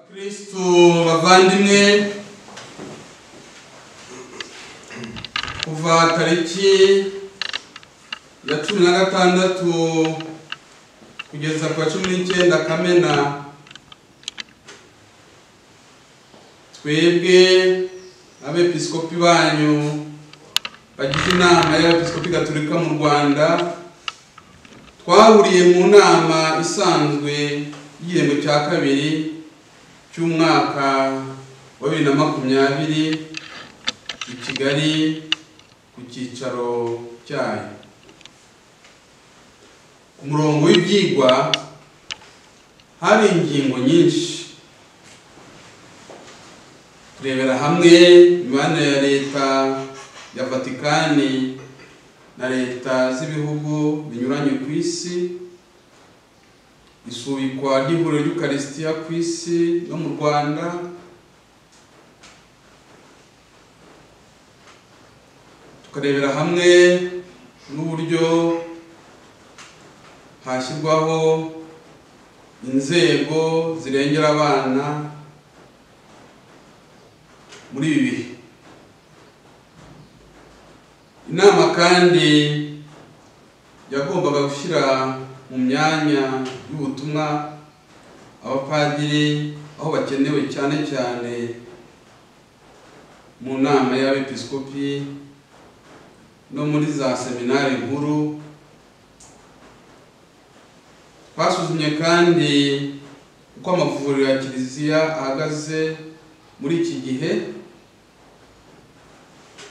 kristu bavandimwe kuva tariki ya cumi na gatandatu kugeza ku wa cumi n'icyenda kamena twebwe abepiskopi banyu bagize inama y'abepiskopi gaturika mu rwanda twahuriye mu nama isanzwe y'igihembwe cya kabiri cy'umwaka wa bibiri na makumyabiri i kigali ku cyicaro cyayo ku murongo w'ibyigwa hari ingingo nyinshi turebera hamwe imibanire ya leta ya vatikani na leta z'ibihugu binyuranye ku isi isubikwa ry'ihuriro ry'ukarisitiya ku isi no mu rwanda tukarebera hamwe n'uburyo hashyirwaho inzego zirengera abana muri ibi bihe inama kandi yagombaga gushyira mu myanya y'ubutumwa abapadiri aho bakenewe cyane cyane mu nama y'abepiskopi no muri za seminari nkuru twasuzumye kandi uko amavuriro ya kiliziya ahagaze muri iki gihe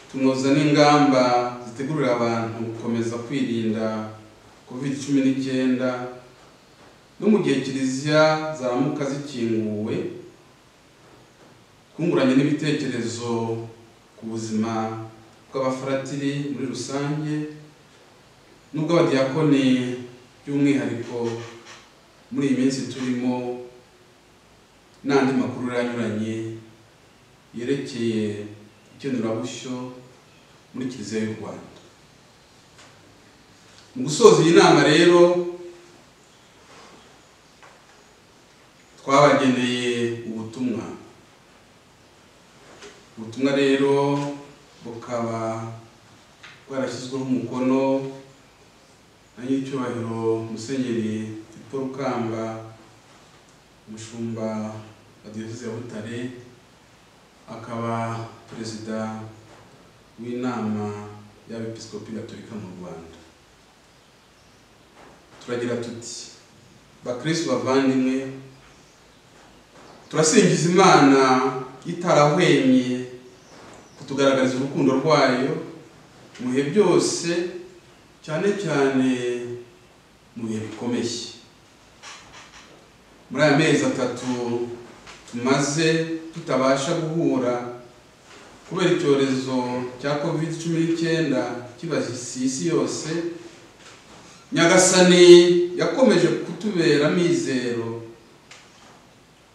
tunoza n'ingamba zitegurira abantu gukomeza kwirinda covid cumi n'icyenda no mu gihe kiliziya zaramuka zikinguwe twunguranye n'ibitekerezo ku buzima bw'abafaratiri muri rusange n'ubw'abadiyakoni by'umwihariko muri iyi minsi turimo n'andi makuru yanyuranye yerekeye ikenurabushyo muri kiliziya y'u rwanda mu gusoza iyi nama rero twabageneye ubutumwa ubutumwa rero bukaba bwarashyizweho umukono na nyiricyubahiro musenyeri paul kamba umushumba wa diyoseze ya butare akaba perezida w'inama y'abepiskopi gatolika mu rwanda turagira tuti bakristu bavandimwe turasingiza imana itarahwemye kutugaragariza urukundo rwayo mu bihe byose cyane cyane mu bihe bikomeye muri aya mezi atatu tumaze tutabasha guhura kubera icyorezo cya covid cumi n'icyenda kibasize isi yose nyagasani yakomeje kutubera amizero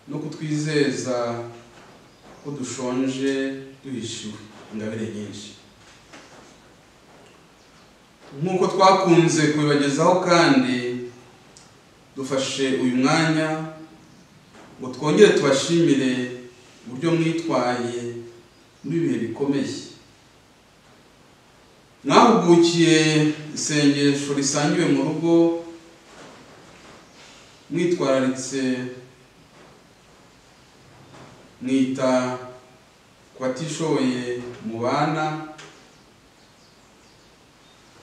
no kutwizeza ko dushonje duhishiwe ingabire nyinshi nk'uko twakunze kubibagezaho kandi dufashe uyu mwanya ngo twongere tubashimire uburyo mwitwaye muri ibihe bikomeye mwahugukiye isengesho risangiwe mu rugo mwitwararitse mwita ku batishoboye mu bana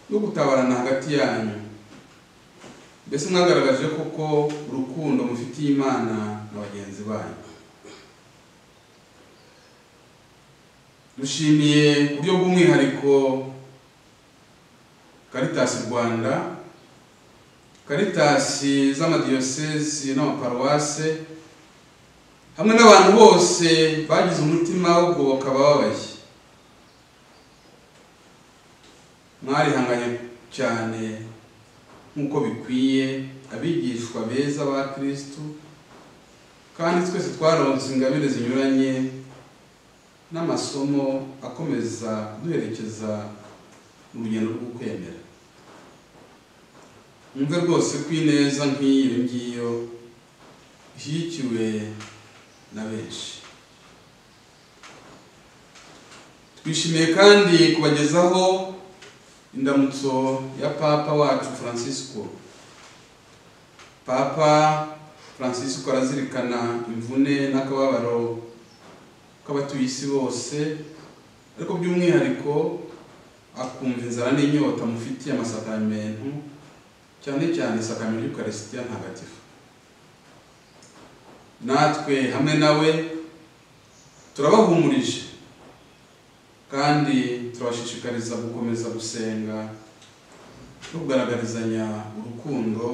no gutabarana hagati yanyu mbese mwagaragaje koko urukundo mufitiye imana na bagenzi banyu dushimiye uburyo bw'umwihariko karitasi rwanda karitasi z'amadiyosezi n'amaparuwase hamwe n'abantu bose bagize umutima wo kugoboka abababaye mwarihanganye cyane nk'uko bikwiye abigishwa beza ba kirisito kandi twese twaronse ingabire zinyuranye n'amasomo akomeza duherekeza mu rugendo rwo kwemera mwumve rwose ko ineza nk'iyi ngiyo ishyigikiwe na benshi twishimiye kandi kubagezaho indamutso ya papa wacu francisco papa francisco arazirikana imvune n'akababaro k'abatuye isi bose ariko by'umwihariko akumva inzara n'inyota mufitiye amasakamentu cyane cyane isakamento y'ukarisitiya ntagatifu natwe hamwe nawe turabahumurije kandi turabashishikariza gukomeza gusenga no kugaragarizanya urukundo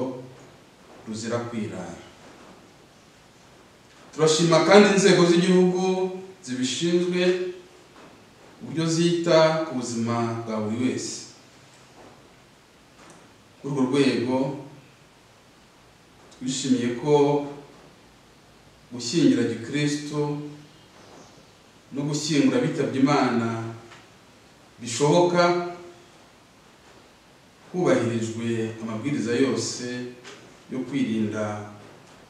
ruzira kwirara turashima kandi inzego z'igihugu zibishinzwe uburyo zita ku buzima bwa buri wese kuri urwo rwego twishimiye ko gushyingira gikristo no gushyingura bitabye imana bishoboka hubahirijwe amabwiriza yose yo kwirinda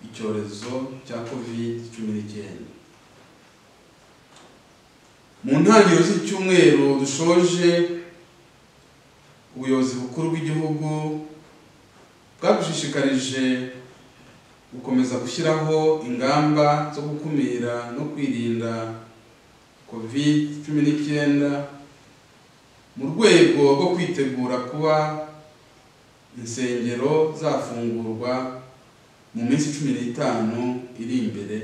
icyorezo cya covid cumi n'icyenda mu ntangiriro z'icyumweru dushoje ubuyobozi bukuru bw'igihugu bwadushishikarije gukomeza gushyiraho ingamba zo gukumira no kwirinda covid cumi n'icyenda mu rwego rwo kwitegura kuba insengero zafungurwa mu minsi cumi n'itanu iri imbere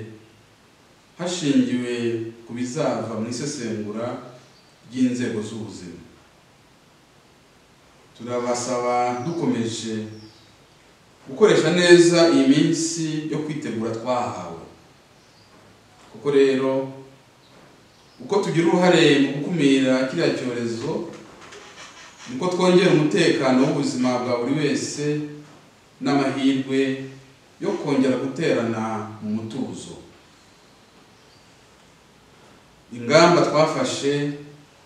hashingiwe ku bizava mu isesengura ry'inzego z'ubuzima turabasaba dukomeje gukoresha neza iyi minsi yo kwitegura twahawe kuko rero uko tugira uruhare mu gukumira kiriya cyorezo niko twongera umutekano w'ubuzima bwa buri wese n'amahirwe yo kongera guterana mu mutuzo ingamba twafashe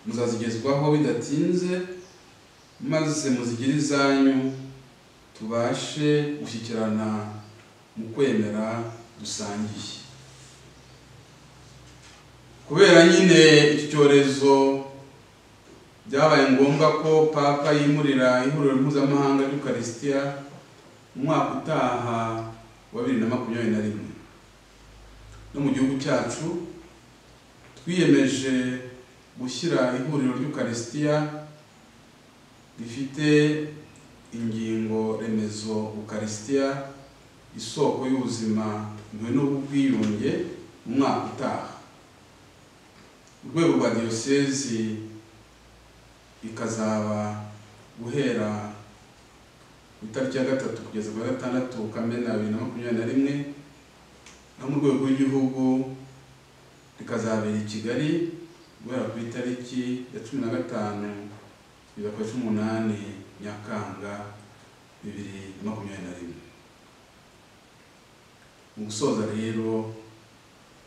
muzazigezwaho bidatinze maze muzigire izanyu tubashe gushyikirana mu kwemera dusangiye kubera nyine iki cyorezo byabaye ngombwa ko papa yimurira ihuriro mpuzamahanga ry'ukarisitiya mu mwaka utaha wa bibiri na makumyabiri na rimwe no mu gihugu cyacu twiyemeje gushyira ihuriro ry'ukarisitiya rifite ingingo remezo ukarisitiya isoko y'ubuzima impuhwe n'ubwiyunge mu mwaka utaha urwego rwa diyosezi ikazaba guhera ku itariki ya gatatu kugeza ku ya gatandatu kamena bibiri na makumyabiri na rimwe naho mu rwego rw'igihugu rikazabera i kigali guhera ku itariki ya cumi na gatanu bibiri na cumi n'umunani nyakanga bibiri na makumyabiri na rimwe mu gusoza rero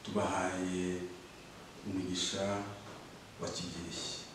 tubahaye umugisha wa kigirishya